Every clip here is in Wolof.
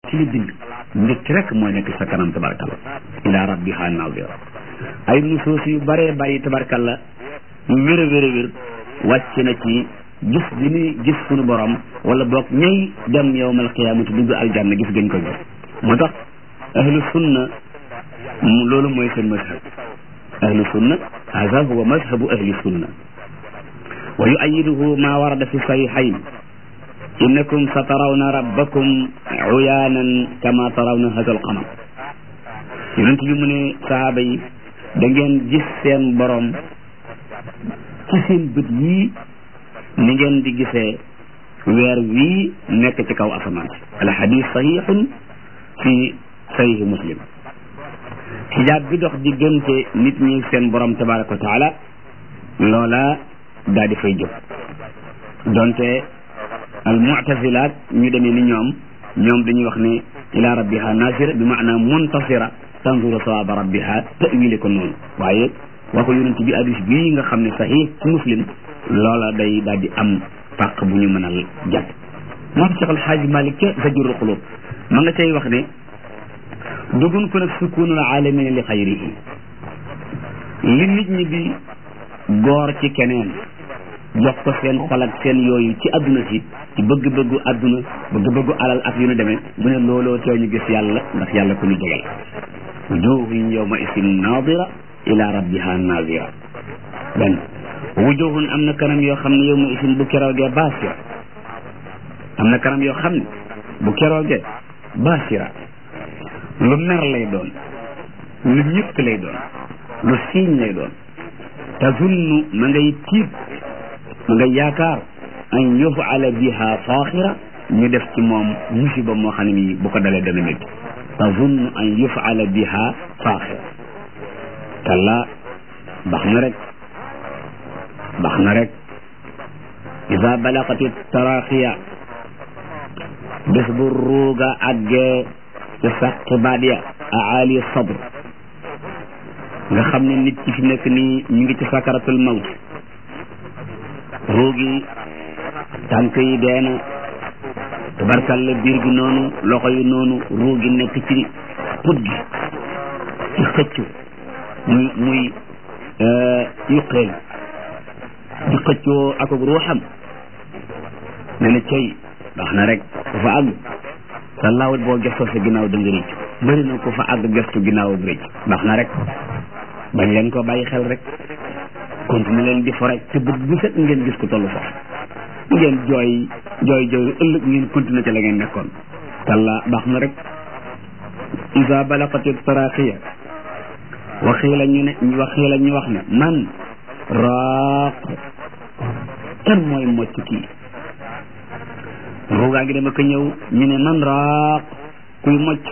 ci li bind mbégte rek moo nekk sa kanam tabarkalla ila rabbiha nazira ay nusuus yu bëree bëri tabarkalla yu wér a wér a wér wàcc na ci gis gi ni gis sunu borom wala boog ñay dem yowmal qiyaamati dugg aljanna gis gën ko gis moo tax ahlu sunna loolu mooy seen mazhab ahlu sunna hada huwa mazhabu ahli sunna wa yuayiduhu ma warada fi sahihayn innakum sa tarawna rabbakum uyaanan kama tarawna hada alqamar yonent bi mu ne sahaaba yi da ngeen gis seen borom ci seen bët yii ni ngeen di gisee weer wii nekk ci kaw asamaan si alxadis saxiixun fi saxiixi muslim xijaab bi dox diggante nit ñi seen borom tabaraka wa taala loola daa di fay jóg donte al mu'tazilaat ñu demee ni ñoom ñoom dañuy wax ne ila rabbiha nasira bi maana muntasira tanzuru sawaaba rabbiha tawile ko noonu waaye waxu yonent bi hadis bii nga xam ne saxiix ci muslim loola day daal di am pàq bu ñu mënal jàpp moo tax Cheikh Alxaaji Malik ca Zajrul Qulub ma nga cay wax ne dugun ko nag sukunul alamina li xayrihi li nit ñi di goor ci keneen jox ko seen xol ak seen yooyu ci adduna si ci bëgg-bëggu adduna bëgg-bëggu alal ak yu nu demee mu ne looloo tee ñu gis yàlla ndax yàlla ku ñu jegal wujuhun yawma isin nadira ila rabbiha nazira benn wujuhun am na kanam yoo xam ne yawma isin bu keroogee basira am na kanam yoo xam ne bu keroogee basira lu mer lay doon lu ñëkk lay doon lu siiñ lay doon tazunnu ma ngay tiit ma ngay yaakaar an yufala biha faaxira ñu def ci moom musiba moo xam ne mi bu ko dalee dana métti tazunnu an yufala biha faaxira kalla bax na rek bax na rek ida balagati taraxiya bés bu ruuga àggee ci saqi baat ya aali sabr nga xam ne nit ci fi nekk nii ñu ngi ci sakaratul mawt ruugi tànk yi dee na tabarkal la biir gi noonu loxo yi noonu ruugi nekk ci put gi ci xëccu muy muy yuqeel di xëccoo ak ak ruuxam ne na cey wax na rek dafa àgg sa laawut boo gestoo sa ginnaaw da nga rëcc bëri na ko fa àgg gestu ginnaaw ak rëcc wax na rek bañ leen ko bàyyi xel rek continuer leen di fo rek te bët bu set ngeen gis ko tollu foofu ngeen jooy jooy jooy ëllëg ngeen continuer ci la ngeen nekkoon kalla baax na rek isa balaqati taraqiya waxiila ñu ne waxiila ñu wax ne man raaq kan mooy mocc kii ruugaa ngi dama ko ñëw ñu ne man raaq kuy mocc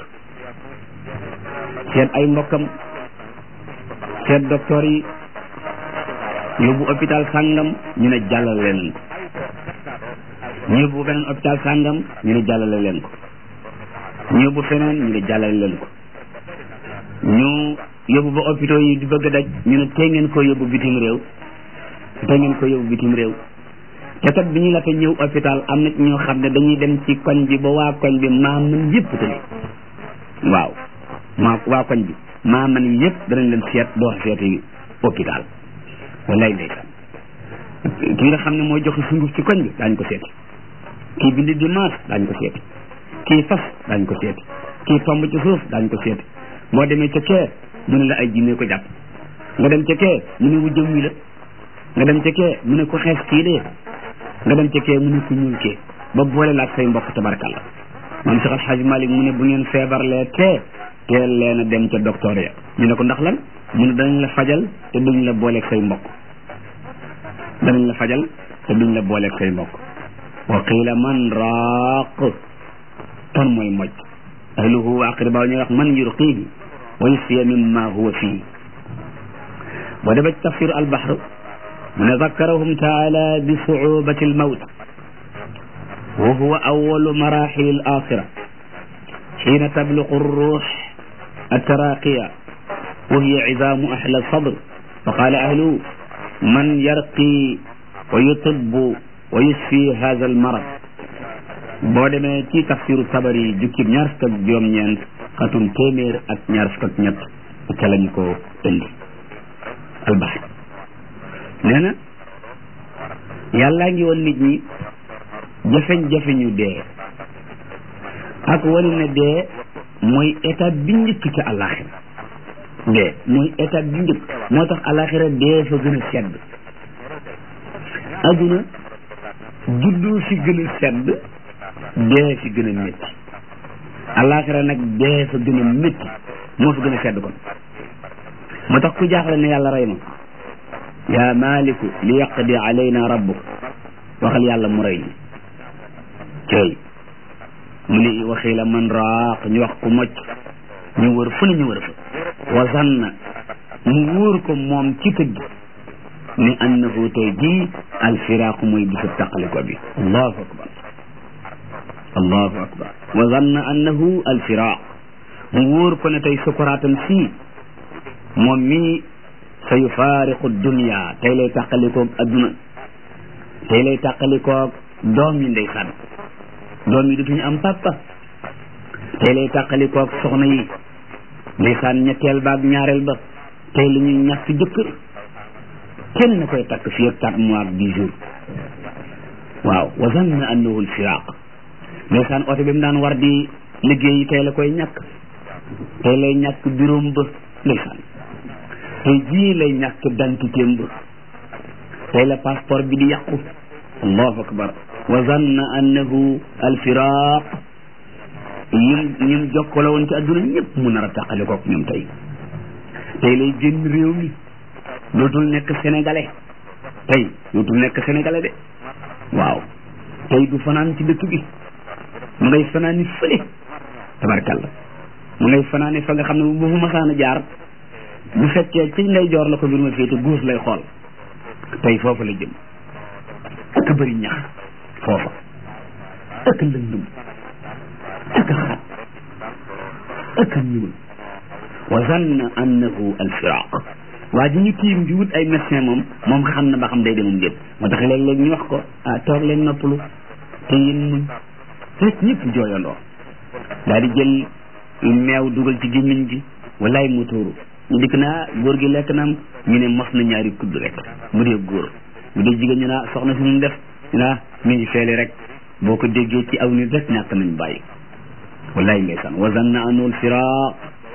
seet ay mbokkam seet docteur yi yóbbu hôpital sàngam ñu ne jàllale leen ko ñu yóbbu beneen hôpital sàngam ñu ne jàllale leen ko ñu yóbbu feneen ñu ne jàllale leen ko ñu yóbbu ba hôpitaux yi di bëgg a daj ñu ne tey ngeen ko yóbbu bitim réew tey ngeen ko yóbbu bitim réew te kat bi ñu la fa ñëw hôpital am na ñoo xam ne dañuy dem ci koñ bi ba waa koñ bi maa mën yëpp tële waaw maa waa koñ bi maa mën yëpp danañ leen seet door seeti hôpital wallaay ndeysaan ki nga xam ne mooy joxe sunguf ci koñ bi daañ ko seeti kii bindi dimanche daañ ko seeti kii fas daañ ko seeti kii tomb ci suuf daañ ko seeti boo demee ca kee mu ne la ay jinne ko jàpp nga dem ca kee mu ne wu jëm wi la nga dem ca kee mu ne ko xees kii dee nga dem ca kee mu ne ko ñuul kee ba boole laak say mbokk tabarkalla man Cheikh Alhaji Malick mu ne bu ngeen feebarlee tee teel leen a dem ca docteur ya ñu ne ko ndax lan mu ne danañ la fajal te duñ la booleeg say mbokk danañ la fajal te duñ la booleeg say mbokk wa qiila man raaq ton mooy moj ahluhu wa aqribaaw ñuy wax man yurqiihi wa yusfiya mimma huwa fii boo demee ci tafsir albahr mu ne zakkarahum taala bi suubati almawt wa huwa awalu marahili alaxira xiina tabluqu alruux التراقية وهي عظام أهل الصدر فقال أهله من يرقي ويطب ويشفي هذا المرض boo demee ci tafsiru tabari jukkib ñaar fukk ak juróom-ñeent xatum téeméer ak ñaar fukk ak ñett ca lañu ko indi albaxar nee na yàllaa ngi woon nit ñi jafeñ-jafe ñu dee ak wane ne dee mooy étape bi njëkk ci àllaaxira dee mooy étape bi njëkk moo tax àllaaxira dee fa gën a sedd adduna juddu fi gën a sedd dee fi gën a métti àllaaxira nag dee fa gën a métti moo fa gën a sedd kon moo tax ku jaaxle ne yàlla rey ma yaa maaliku li yaqdi alayna rabbuk waxal yàlla mu rey cey mu ne waxii la man raaq ñu wax ku mocc ñu wër fu ne ñu wër fa wa zanna mu wóor ko moom ci tëgg ni annahu tey jii alfiraaqu mooy bisu taqaliko bi allahu akbar allahu akbar wa zanna annahu alfiraaq mu wóor ko ne tey sukuraatam sii moom mii sa yufaariqu dunia tey lay tàqalikoog adduna tey lay tàqalikoog doom yi ndeysaan doom yi dutuñu am papa tey lay tàqalikoog soxna yi ndeysaan ñetteel ba ak ñaareel ba tey la ñuy ñàkk jëkkër kenn na koy takk fii ak quatre mois ak dix jours waaw wa zanna annahu alfiraq ndeysaan oto bi mu daan war di liggéey tey la koy ñàkk tey lay ñàkk biroom ba ndeysaan tey jii lay ñàkk dantitéem ba tey la passeport bi di yàqu allahu akbar wa zanna annahu alfiraq ñim ñim jokkale woon ci adduna ñëpp mu nar a tàqale kook ñoom tey tey lay génn réew mi dootul nekk sénégalais tey dootul nekk sénégalais de waaw tey du fanaan ci dëkk bi mu ngay fanaani fële tabarkalla mu ngay fanaani fa nga xam ne bu fu masaan a jaar bu fekkee ci ndey joor la ko mbir ma féete guus lay xool tey foofa la jëm ak bëri ñax foofa ak lëndum ak xat ak ñuul wa zanna annahu alfiraq waa ji ñu tiim di wut ay médecin moom moom xam na ba xam day demum déet moo tax léeg-léeg ñu wax ko ah toog leen noppalu te yéen muñ rek ñëpp jooyandoo daal di jël meew dugal ci gémmiñ gi walaay mu tuuru ñu dikk naa góor gi lekk naam ñu ne mos na ñaari kudd rek bu dee góor bu dee jigéen ñu naa soxna si ñu def ñu naa mi ngi feele rek boo ko déggee ci aw nit rek ñàkk nañ bàyyi wallahi ndeysaan wa zanna anhu alfiraq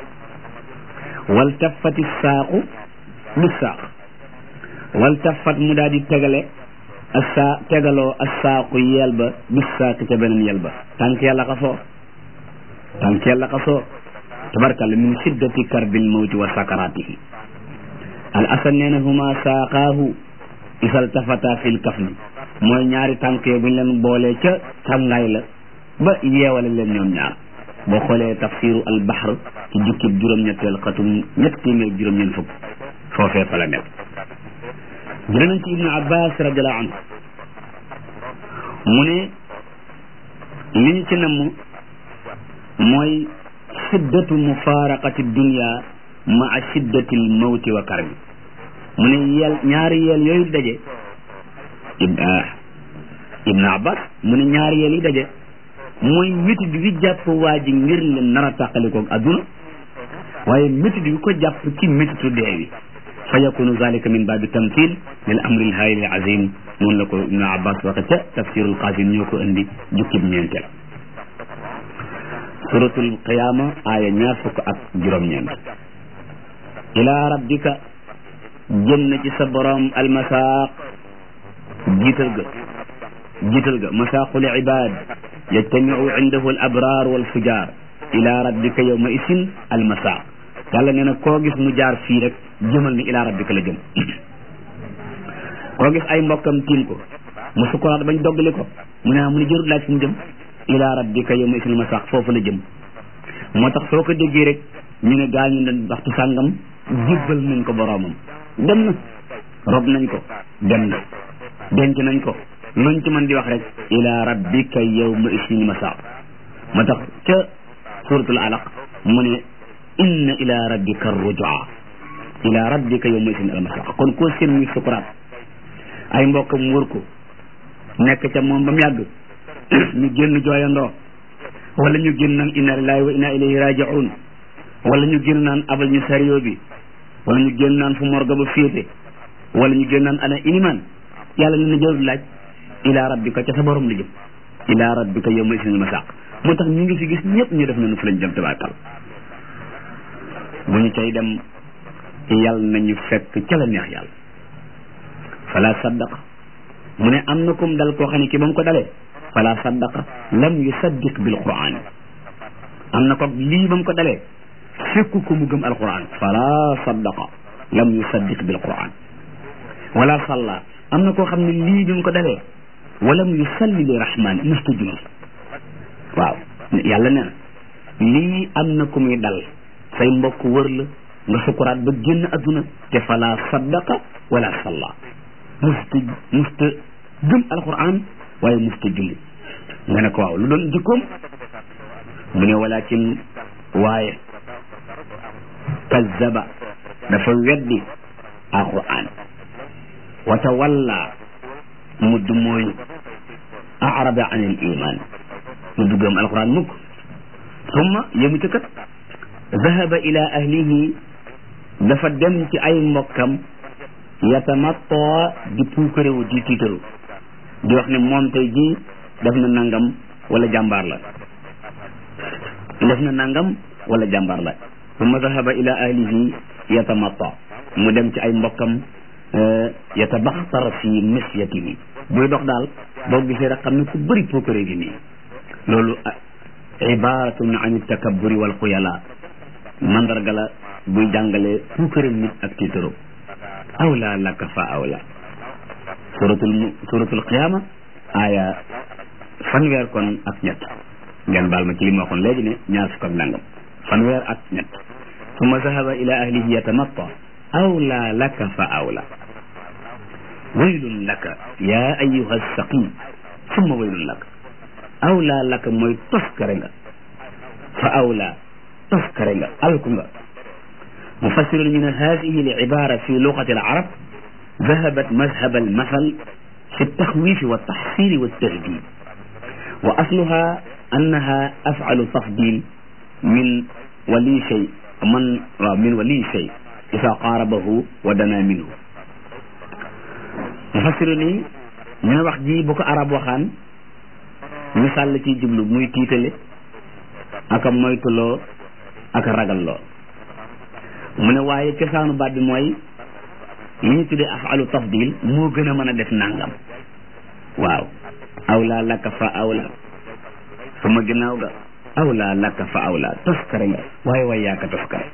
wal taffati saaqu bi saaq wal taffat mu daal di tegale asa tegaloo assaaqu yel ba bi saaq ca beneen yel ba tànk yàlla xasoo tànk yàlla xasoo tabarkalla min shiddati karbil mawti wa sakaratihi al asan nee na huma saaqaahu isal tafata fil kafni mooy ñaari tànk yi buñ leen boolee ca tàngaay la ba yeewale leen ñoom ñaar boo xoolee tafsiru al bahr ci jukkib juróom-ñetteel xatum ñett téeméer juróom-ñeent fukk foofee fa la nekk jëlee nañ ci ibnu abbas radiallahu anhu mu ne li ñu ci namm mooy shiddatu mufaraqati dunia maa shiddati l mawti wa karbi mu ne yel ñaari yel yooyu daje ibnu abbas mu ne ñaari yel yi daje mooy métit bi jàpp waa ji ngir leen nar a tàqalikoog adduna waaye métit bi ko jàpp ci métitu dee wi fa yakunu zalika min baabi tamthil lil amri l haayil azim noonu la ko ibnu abbas waxe ca tafsirul qasim ñoo ko indi jukkib ñeenteel suratul qiyama aaya ñaar fukk ak juróom-ñeent ila rabbika jëm na ci sa borom almasaaq jiital ga jiital ga masaaqul ibad yajtamiu indahu al abrar wal fujar ila rabbika yawma isin almasaaq yàlla nee na koo gis mu jaar fii rek jëmal ni ila rabbika la jëm koo gis ay mbokkam tiim ko mu sukuraat bañ doggali ko mu ne mu ne jërut laaj fu mu jëm ila rabbika yawma isin almasaaq foofu la jëm moo tax soo ko déggee rek ñu ne gaañu ne waxtu sàngam jébbal nañ ko boroomam dem na rob nañ ko dem na denc nañ ko luñ ci mën di wax rek ila rabbika yawma isin masaaq moo tax ca suratul alaq mu ne inna ila rabbika rujua ila rabbika yawma isin almasaaq kon koo seen muy sukuraat ay mbokkam wër ko nekk ca moom ba mu yàgg ñu génn jooyandoo wala ñu génn naan inna lillahi wa inna ilayhi raji'un wala ñu génn naan abal ñu sario bi wala ñu génn naan fu morga ba féete wala ñu génn naan ana iniman yàlla ne na jarul laaj ila rabbika ca sa borom la jëm ila rabbika yawma isinil masaq moo tax ñu ngi fi gis ñëpp ñu def nañu fu lañ jëm tabaakal bu ñu cay dem yàlla nañu fekk ca la neex yàlla fala saddaqa mu ne am na kum dal koo xam ne ki ba mu ko dalee fala saddaqa lam yusaddiq bil quran am na ko lii ba mu ko dalee fekku ko mu gëm alquran fala saddaqa lam yusaddiq bil quran wala salla am na koo xam ne lii bi mu ko dalee walam yusalli li rahman musta julli waaw yàlla nee na lii am na ku muy dal say mbokk wër la nga sukuraat ba génn adduna te fala saddaqa wala salla musta musta gëm alquran waaye musta julli nga ne ko waaw lu doon jikkoom mu ne walakin waaye kazzaba dafa weddi alquran wa tawalla mu du mooy arada an il iman mu du gëm alquran mukk summa yëmu ca kat zahaba ila ahlihi dafa dem ci ay mbokkam yatamatta di puukarewu di tiitaru di wax ne moom tey jii def na nangam wala jàmbaar la def na nangam wala jàmbaar la summa zahaba ila ahlihi yatamatta mu dem ci ay mbokkam yatabaxtar fi misyatihi buy dox daal boo gisee rek xam ne ku bëri puukare gi nii loolu ibaratun an takaburi wal xuyala mandarga la buy jàngale puukare nit ak tiitaro awla laka fa awla suratul suratul qiyama aya fanweer kon ak ñett ngeen baal ma ci li ma waxoon léegi ne ñaar fukk ak nangam fanweer ak ñett summa zahaba ila ahlihi yatamatta awla laka fa awla waylun laka ya ayuha saqim summa waylun laka awla laka mooy toskare nga fa awla toskare nga alku nga mufassirun ñu ne hadihi al ibara fi lugati al arab ذهبت مذهب المثل في التخويف والتحصيل والتهديد وأصلها أنها أفعل تفضيل من ولي شيء من من ولي شيء إذا قاربه ودنا منه mufassir ni ñu ne wax ji bu ko arab waxaan misaal la ciy jublu muy tiitale aka moytuloo aka ragalloo mu ne waaye cosaanu baat bi mooy li ñu tuddee afalu tafdil moo gën a mën a def nangam waaw awla laka fa awla sama ginnaaw ga awla laka fa awla toskare nga waaye waay yaaka toskare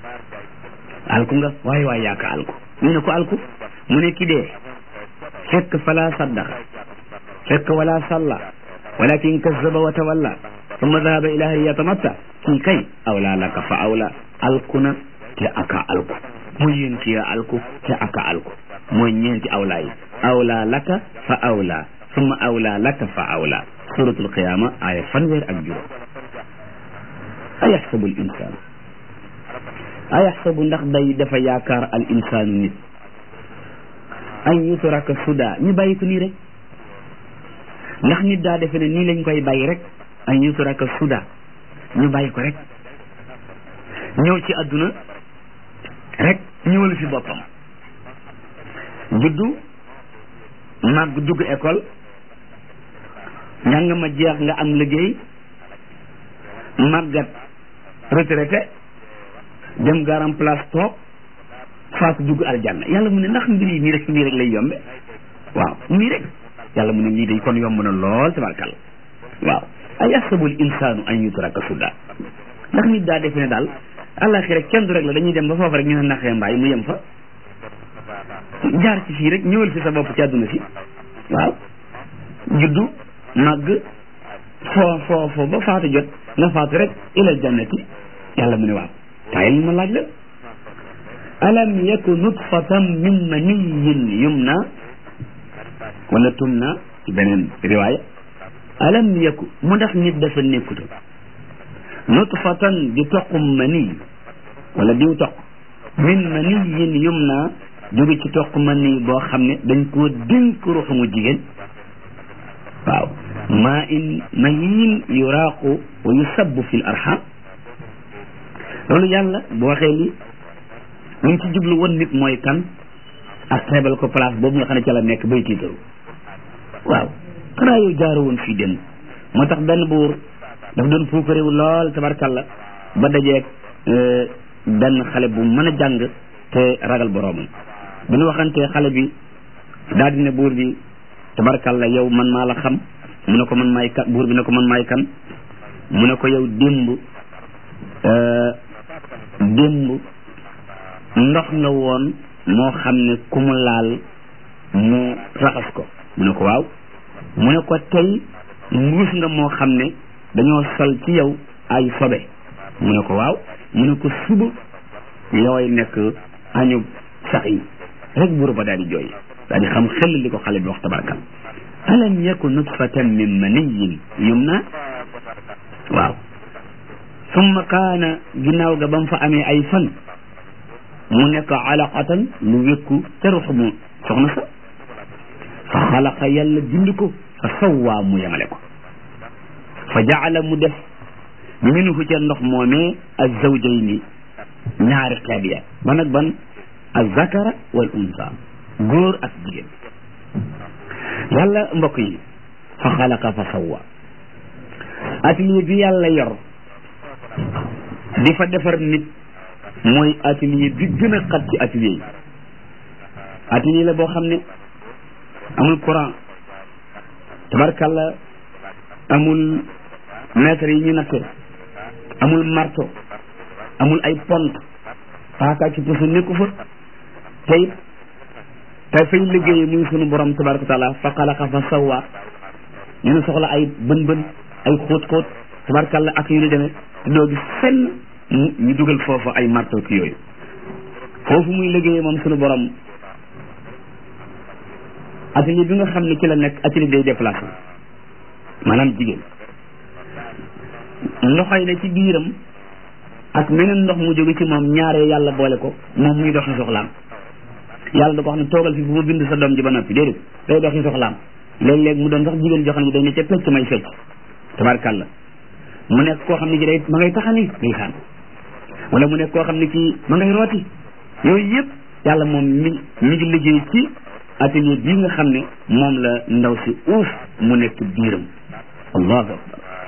alku nga waaye waay yaaka alku ñu ne ko alku mu ne ki dee fekk fala saddaqa fekk wala salla walakin kazzaba wa tawalla summa dhahaba ila ahlihi yatamatta kii kay awla laka fa awla alku na te aka alku mooy yéen ci alku te aka alku mooy ñeenti awla yi awla laka fa awla summa awla laka fa awla suratul qiyama aya fanweer ak juróom ayaxsabu al insaan ayaxsabu ndax day dafa yaakaar al insaanu nit an yutraka suda ñu bàyyi ko nii rek ndax nit daa defe ne nii lañ koy bàyyi rek an yutraka suda ñu bàyyi ko rek ñëw ci àdduna rek ñëwal fi boppam juddu màgg dugg école njàng ma jeex nga am liggéey màggat retraité dem garam place toog faatu dugg aljanna yàlla mu ne ndax mbir yi nii rek nii rek lay yombe waaw nii rek yàlla mu ne lii day kon yomb na lool tabarkal waaw ay asabul insaanu an yutraka suda ndax nit daa defe ne daal àllaxira kenn du rek la dañuy dem ba foofu rek ñu ne naxee mbaay mu yem fa jaar ci fii rek ñëwal fi sa bopp ci àdduna si waaw juddu màgg foo foo foo ba faatu jot nga faatu rek ilal jannati yàlla mu ne waaw tayil ma laaj la alam yaku nutfatan min maniyin yumna wala tumna ci beneen riwaaya alam yaku mu ndax nit dafa nekkuta nutfatan di toqum mani wala diw toq min maniyin yumna jóge ci toq mani boo xam ne dañ koo dénk ruuxu mu jigéen waaw maa in mahin yuraaqu wa yusabbu fi l arham loolu yàlla bu waxee li li mu ci jublu woon nit mooy kan ak xeebal ko place boobu nga xam ne ca la nekk bay tiitaru waaw xanaa yow jaaro woon fii dem moo tax benn buur daf doon puukaréewu lool tabarkalla ba dajeeg benn xale bu mën a jàng te ragal boroomam bi ñu waxantee xale bi daal di ne buur bi tabarkalla yow man maa la xam mu ne ko man maay kan buur bi ne ko man maay kan mu ne ko yow démb démb ndox nga woon moo xam ne ku mu laal mu raxas ko mu ne ko waaw mu ne ko tey mbuus nga moo xam ne dañoo sol ci yow ay sobe mu ne ko waaw mu ne ko suba yooy nekk añu sax yi rek buur ba daal di jooy daal di xam xel li ko xale bi wax tabarkal alam yaku nutfatan min maniyin yumna waaw summa kaana ginnaaw ga ba mu fa amee ay fan mu nekk alaqatan lu wékku ca ruux mu soxna sa fa xalaqa yàlla bind ko fa sawwaa mu yemale ko fa jaala mu def minhu ca ndox moomee azawjayni ñaari xeet ya ban ak ban azakara wal unsa góor ak jigéen yàlla mbokk yi fa xalaqa fa sawwa atelier bi yàlla yor di fa defar nit mooy atelier bi gën a xat ci atelier yi atelier la boo xam ne amul courant tabarkalla amul mètre yi ñu natte amul marteau amul ay pont paaka ci pusu nekku fa tey te fay liggéeye muy sunu borom tabaraka wa taala fa xalaqa fa sawwa ñu ne soxla ay bën bën ay xóot xóot tabarkalla ak yu ñu demee te doo gis fenn ñu dugal foofu ay marteau ki yooyu foofu muy liggéeye moom sunu borom atelier bi nga xam ne ci la nekk atelier day déplacé maanaam jigéen ndoxoy ne ci biiram ak meneen ndox mu jóge ci moom ñaaree yàlla boole ko moom muy doxi soxlaam yàlla da ko wax ne toogal fi bu ma bind sa doom ji ba noppi déedéet day doxi soxlaam léeg-léeg mu doon sax jigéen joo xam ne day ne ca pecc may fecc tabarkàlla mu nekk koo xam ne ji day ma ngay taxani ndeysaan wala mu nekk koo xam ne kii ma ngay rooti yooyu yëpp yàlla moom mi mi ngi liggéey ci atelier bii nga xam ne moom la ndaw si uuf mu nekk biiram allahu akbar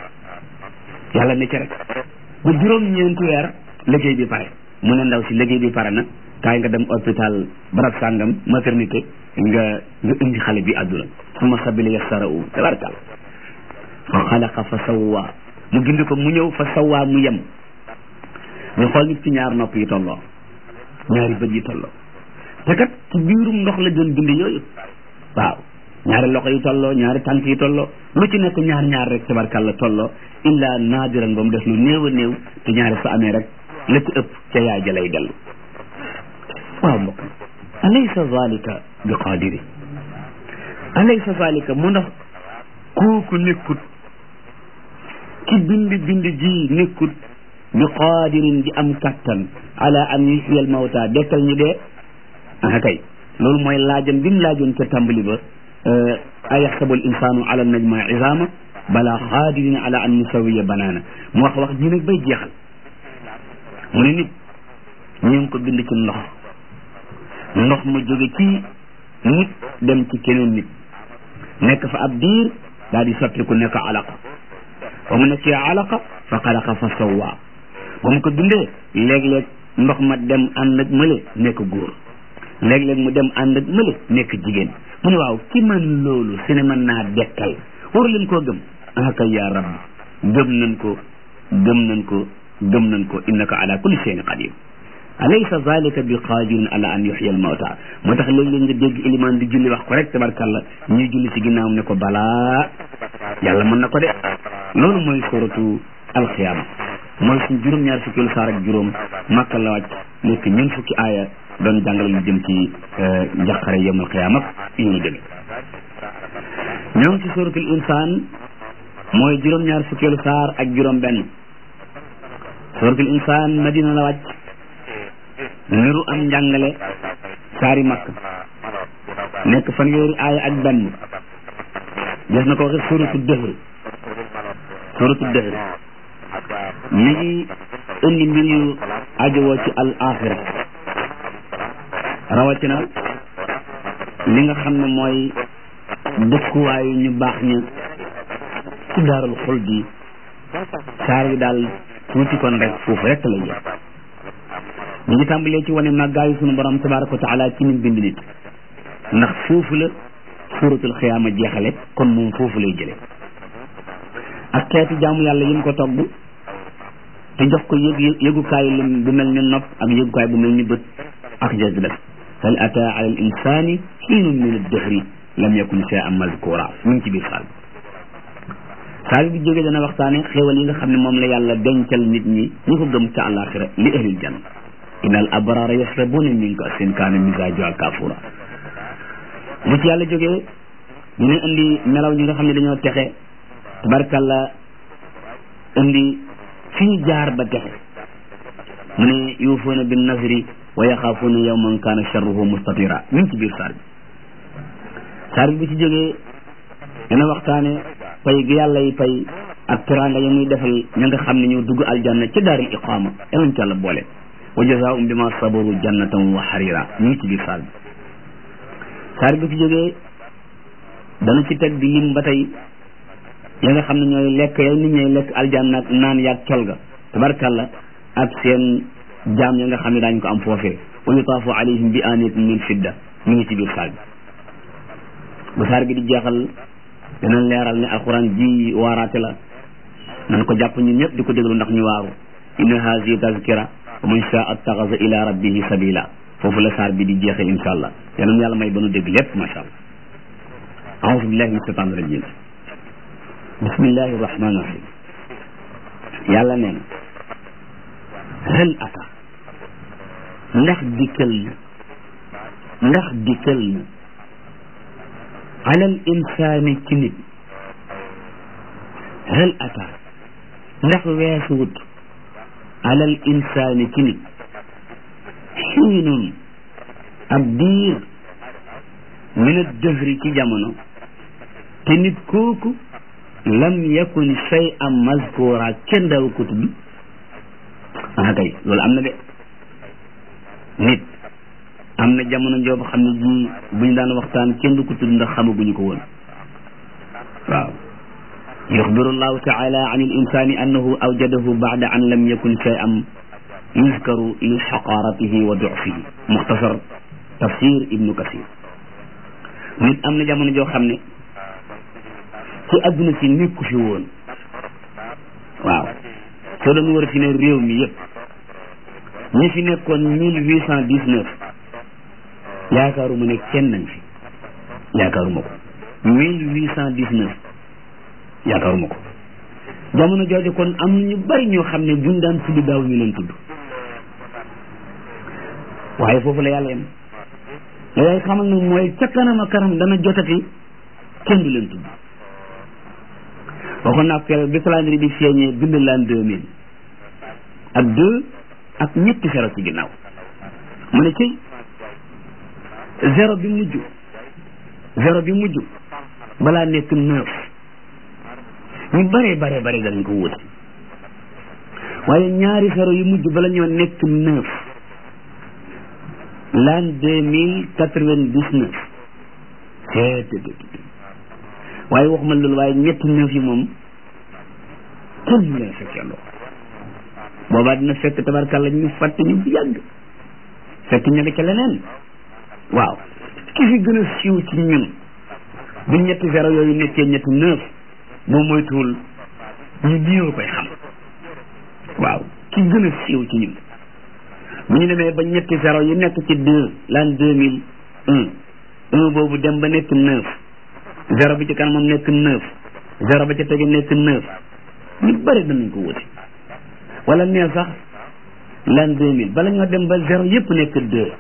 yàlla ne ci rek bu juróom-ñeenti weer liggéey bi pare mu ne ndaw si liggéey bi pare na kaay nga dem hôpital barab sàngam maternité nga nga indi xale bi àdduna suma sabili yassarau tabarakal fa xalaqa fa sawwa mu gindi ko mu ñëw fa sawwa mu yem ñu xool nit ci ñaar nopp yi tolloo ñaari bët yi tolloo te kat ci biirum ndox la doon bind yooyu waaw ñaari loxo yi tolloo ñaari tànk yi tolloo lu ci nekk ñaar ñaar rek tabarkàlla tolloo illa naadiran ba mu def lu néew a néew te ñaari su amee rek la ci ëpp ca yaay ja lay dellu waaw mbokk alaysa zalika bi qaadiri alaysa zalika mu ndax kooku nekkut ki bind bind ji nekkut bi qaadirin di am kattan ala an yuhyiyal mawta dekkal ñi dee ah kay loolu mooy laajam bi mu laajoon ca tàmbali ba ayaxsabu al insanu ala najma izama bala qaadirin ala an nusawiya banaana mu wax wax ji nag bay jeexal mu ne nit ñu ngi ko bind ci ndox ndox ma jóge ci nit dem ci keneen nit nekk fa ab diir daal di soppiku nekk alaqa ba mu nekkee alaqa fa xalaqa fa sawwa ba mu ko bindee léeg-léeg ndox ma dem ànd ak mële nekk góor léeg-léeg mu dem ànd ak mële nekk jigéen mu ne waaw ki man loolu su ne mën naa dekkal waru leen koo gëm ah kay yaa rabbi gëm nañ ko gëm nañ ko gëm nañ ko innaka ala kulli shay'in qadir alaysa zalika bi qadirin ala an yuhya al mawta moo tax léeg-léeg nga dégg ilimaan di julli wax ko rek tabarkalla ñuy julli ci ginnaawam ne ko balaa yàlla mën na ko de loolu mooy suratu alxiyaama mooy suñ juróom-ñaar fukki lu saar ak juróom màkka la wàcc nekk ñun fukki aaya doon jàngale lu jëm ci njaqare yawmal xiyaama ak yu ñu demee ñoo ngi ci suratul insaan mooy juróom-ñaar fukki lu saar ak juróom benn suratul insaan madina la wàcc niru am njàngale saari makk nekk fanweeri aaya ak benn des na ko waxe suratu dëhr suratu dëhr mi ngi indi mbir yu ajowoo ci al axira rawatina li nga xam ne mooy dëkkuwaayu ñu baax ña ci daarul xul bi saar wi daal tuuti kon rek foofu rek la jëm ñu ngi tàmbalee ci wane màggaayu sunu borom tabaraka wa taala ci nim bind nit ndax foofu la suratul xiyaama jeexale kon moom foofu lay jële ak xeeti jaamu yàlla yi mu ko togg te jox ko yëg yëgukaay lim bu mel ni nopp ak yëgukaay bu mel ni bët ak jas def hal ata ala al insani xiinun min ad-dahri lam yakun shay'an mazkura mu ngi ci biir saal saal bi jógee dana waxtaane xéewal yi nga xam ne moom la yàlla dencal nit ñi ñu ko gëm ca àllaaxira li ahlil janna inna al abrara yashrabuna min ka'sin kaana mizaajuha kafura bu ci yàlla jógee dina indi melaw ñi nga xam ne dañoo texe tabarkalla indi fi ñu jaar ba texe mu ne yuufuuna bin nasri wa yaxaafuuna yawman kaana sharruhu mustatira mi ngi ci biir saar bi saar bi bu ci jógee dina waxtaane pay gi yàlla yi pay ak teraanga ya muy defal ña nga xam ne ñoo dugg aljanna ci daaril iqaama yanañ ci yàlla boole wa jazaahum bima sabaru jannatan wa harira mi ngi ci biir saar bi saar bi bu ci jógee dana ci teg di lim ba tey ya nga xam ne ñooy lekk ya nit ñooy lekk aljanna ak naan yaag col ga tabarkalla ak seen jaam ya nga xam ne daañu ko am foofee wa yutaafu alayhim bi aniyatin min fidda mi ngi ci biir saar bi bu saar bi di jeexal danañ leeral ne alquran ji waaraate la nan ko jàpp ñun ñëpp di ko déglu ndax ñu waaru inna hazihi tazkira wa man shaa attaxasa ila rabbihi sabila foofu la saar bi di jeexee insha allah yal yàlla may ba nu dégg lépp macha allah aouzu billahi min shaitan rajim bismillahi rahmani rahim yàlla nee na hal ata ndax dikkal na ndax dikkal na alal insaani ci nit hal ata ndax weesuwut alal insaani ci nit xiinun ab diir min ad-dahri ci jamono te nit kooku lam yakun shay'an mazkura kenn daaw ko tudd ah kay loolu am na de nit am na jamono joo xam ne ji bu ñu daan waxtaan kenn du ko tudd ndax xamaguñu ko woon waaw yuxbiru llahu taala an il insani annahu awjadahu ba'da an lam yakun shay'an yuzkaru li xaqaratihi wa dufihi muxtasar tafsir ibnu kasir nit am na jamono joo xam ne ci adduna si nekku fi woon waaw soo doon war fi ne réew mi yëpp ñi fi nekkoon mille huit cent dix neuf yaakaaruma ne kenn nañ fi yaakaaruma ko mille huit cent dix neuf yaakaaruma ko jamono jooju kon am na ñu bari ñoo xam ne buñ daan tudd daaw ñu leen tudd waaye foofu la yàlla yem la yaay xamal nag mooy ca kanam a kanam dana jotati kenn du leen tudd waxoon naa ko bi calendrier bi feeñee bind laan deux mille ak deux ak ñetti zéro ci ginnaaw mu ne ci zéro bi mujj zéro bi mujj balaa nekk neuf ñu bare bare bare danañ ko wuti waaye ñaari zéro yu mujj bala ñoo nekk neuf l'an deux mille quatre-vingt-dix-neuf waaye waxuma loolu waaye ñetti neuf yi moom kenn mu leen fekkee loo boobaa dina fekk tabarkàlla ñu fàtte ñu bu yàgg fekk ña nga ca leneen waaw ki fi gën a siiw ci ñun bu ñetti zéro yooyu nekkee ñetti neuf boo moytuwul ñu néew koy xam waaw ki gën a siiw ci ñun bu ñu demee ba ñetti zéro yi nekk ci deux l'an deux mille un un boobu dem ba nekk neuf zéro bi ci kanamam nekk neuf zéro ba ca tege nekk neuf ñu bëri danañ ko wuti wala nee sax l'an deux mille bala ñoo dem ba zéro yëpp nekk deux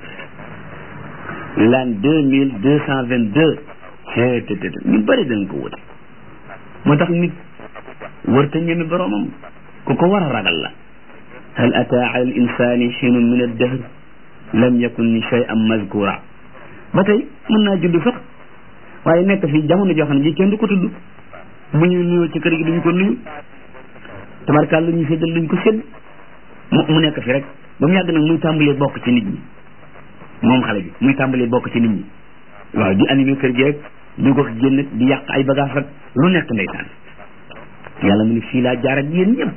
l'an deux mille deux cent vingt deux te ñu bëri danañ ko wuti moo tax nit warta ñeme boroomam ku ko war a ragal la hal ata ala al insani xiinun min ad-dahr lam yakun shay'an mazkura ba tey mën naa judd sax waaye nekk fii jamono joo xam ne ji kenn du ko tudd mu ñu nuyoo ci kër gi duñ ko nuyu tabarkaal lu ñu séddal duñ ko sédd mu mu nekk fi rek ba mu yàgg nag muy tàmbalee bokk ci nit ñi moom xale bi muy tàmbalee bokk ci nit ñi waaw di animé kër gi rek du ko génn di yàq ay bagage rek lu nekk ndeysaan yàlla mu ne fii laa jaar ak yéen ñëpp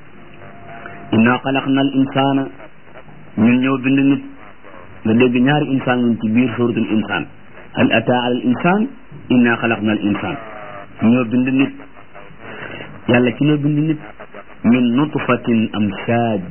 inna xalaqna al insana ñun ñëw bind nit nga dégg ñaari insaan ñun ci biir suratul insaan hal ata ala al insan inna xalaqna al insan ñoo bind nit yàlla ci ñoo bind nit min nutfatin amsaaj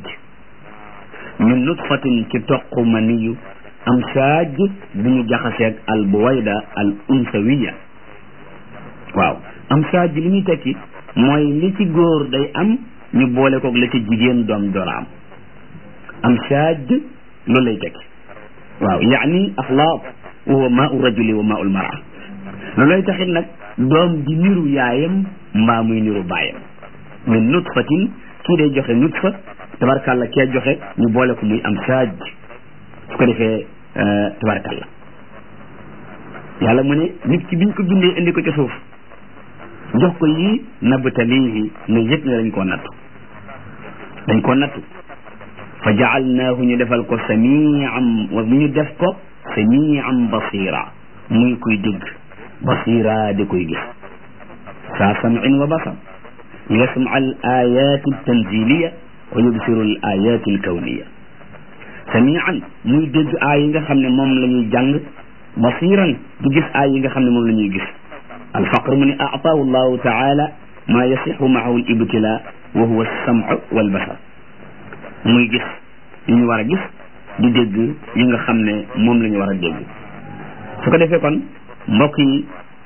min nutfatin ci toq maniyu amsaaj bu ñu jaxaseeg al buwayda al unsawiya waaw amsaaj li muy tekki mooy li ci góor day am ñu boole koog la ci jigéen doom door a am amsaaj loolu lay tekki waaw yaani axlaaq wa huwa maau rajuli wa maau lmara loolu lay taxit nag doom di niru yaayam mbaa muy niru baayam min nutfatin kii day joxe nutfa tabarkàlla kee joxe ñu boole ko muy am saaj su ko defee tabarkàlla yàlla mu ne nit ki biñ ko bindee indi ko ci suuf jox ko yii nabtalihi nga yëg ne dañ koo nattu dañ koo nattu fa jaalnaahu ñu defal ko samiam wa mu ñu def ko samiam basira muy kuy dégg basira di koy gis saa sam'in wa basar yasma al ayat al tanziliya wa yubsiru al ayat al kawniya samian muy dégg aay yi nga xam ne moom la ñuy jàng basiran di gis aay yi nga xam ne moom la ñuy gis alfaqr mu ne aataahu llahu taala ma yasixu maahu al ibtila wa huwa alsam'u wal basar muy gis yi ñu war a gis di dégg yi nga xam ne moom la ñu war a dégg su ko defee kon mbokk yi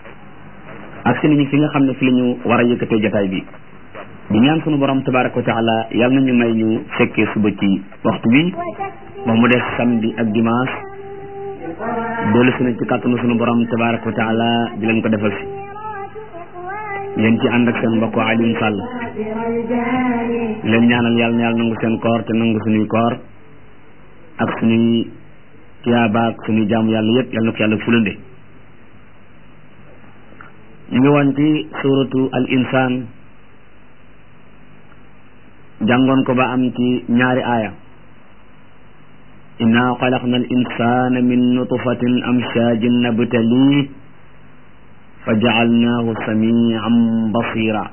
ak si nañu fi nga xam ne fi la ñu war a yëkkatee jotaay bi di ñaan sunu borom tabaraka wa taala yal na ñu may ñu fekkee suba ci waxtu bi ba mu def samedi ak dimanche dellu si na ci kàttanu sunu borom tabaraka wa taala di leen ko defal si yéen ci ànd ak seen mbokk Alioune Sall leen ñaanal yàlla na yàlla nangu seen koor te nangu suñuy koor ak suñuy tiyaaba ak suñuy jaamu yàlla yëpp yàlla na ko yàlla fulande ñu ngi woon ci suratu al insaan jàngoon ko ba am ci ñaari aaya inna xalaqna al insana min nutfatin amshajin nabtaliih fa jaalnaahu samian basira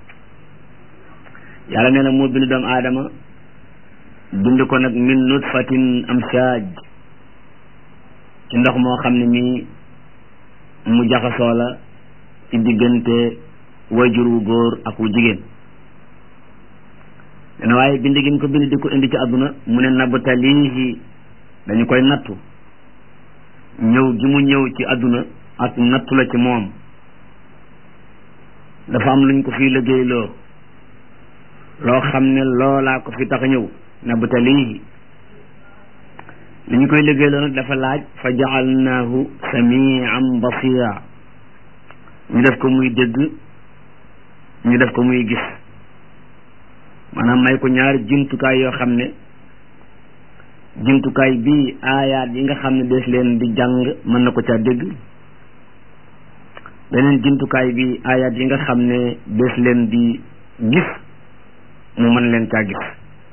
yàlla nee na moo bind doomu aadama bind ko nag min nutfatin amshaj ci ndox moo xam ne mi mu jaxasoo la ci diggante wajur wu góor ak wu jigéen dana waaye bind gi ko bind di ko indi ci àdduna mu ne nabtalihi dañu koy nattu ñëw gi mu ñëw ci àdduna ak nattu la ci moom dafa am luñ ko fii liggéeyloo loo xam ne loolaa ko fi tax a ñëw nabtalihi li ñu koy liggéeyloo nag dafa laaj fa jaalnaahu samian basira ñu def ko muy dégg ñu def ko muy gis maanaam may ko ñaari jumtukaay yoo xam ne jumtukaay bii aayaat yi nga xam ne des leen di jàng mën na ko caa dégg beneen jumtukaay bi aayaat yi nga xam ne des leen di gis mu mën leen caa gis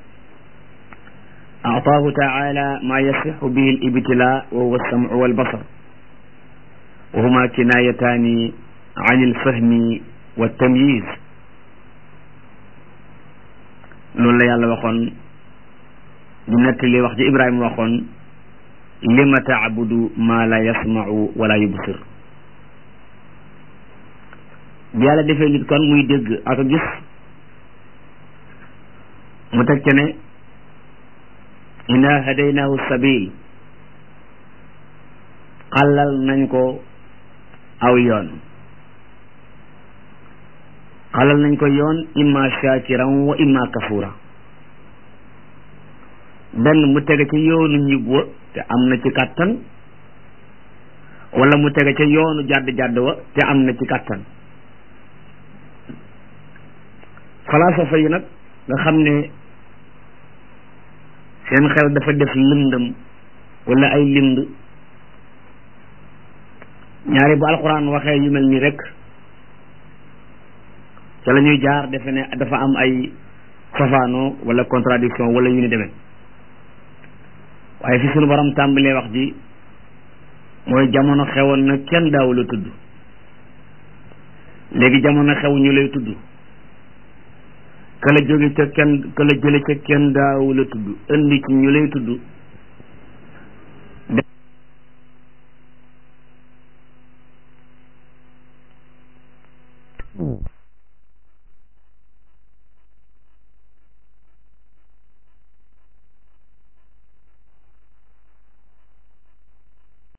أعطاه تعالى ما يصح به الابتلاء وهو السمع والبصر وهما كنايتان عن الفهم والتمييز loolu la yàlla waxoon di nettali wax ji Ibrahima waxoon lima taabudu ma la yasmau wala yubsir bi yàlla defee nit kon muy dégg ak a gis mu teg ca ne inna hadaynahu sabil xalal nañ ko aw yoon xalal nañ ko yoon imma shakiran wa imma kafura benn mu tege ca yoonu njub wa te am na ci kàttan wala mu tege ca yoonu jàdd-jàdd wa te am na ci kàttan falaasafa yi nag nga xam ne seen xel dafa def lëndëm wala ay lind ñaari bu alxuraan waxee yu mel nii rek ca la ñuy jaar defe ne dafa am ay safaano wala contradiction wala yu ni demee waaye fi sunu borom tàmbalee wax ji mooy jamono xewoon na kenn daawu la tudd léegi jamono xew ñu lay tudd ka la jóge ca kenn ka la jële ca kenn daawu la tudd indi ci ñu lay tudd